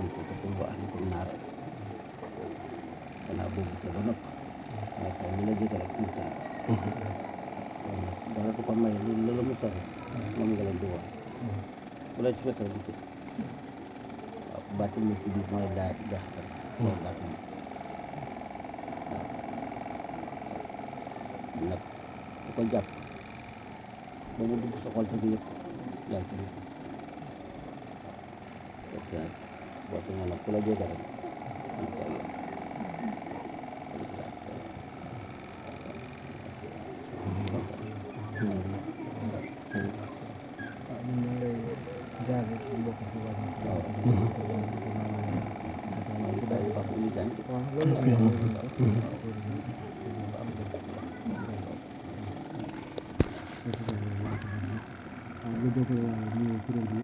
anfusakum wa ahlikum naara gannaaw boobu te ba nopp waaye sax lu la jege rek mu taal kon nag dara du ko may lu la la mu sori moom nga leen di wax bu la ci fekk rek di ci waaw baatu mucc bi mooy laa ilaaha illallaah mooy baatu mucc waaw nag bu ko jàpp ba mu dugg sa xol te du yëpp yaa ngi ci dugg parce que nag boo ko nag ku la jege rek am ko yoon waaw ñun ñoo ngi lay jaar rek di mbokk ci waa Jokalante. waaw. di ko di ko ñaanal di ko ñaanal yàlla. incha allah si daal di baax. ñu jàng waaw loolu Est-ce que la moom- ñu sax. waaw lu jokkoo waa ñu kuréel bi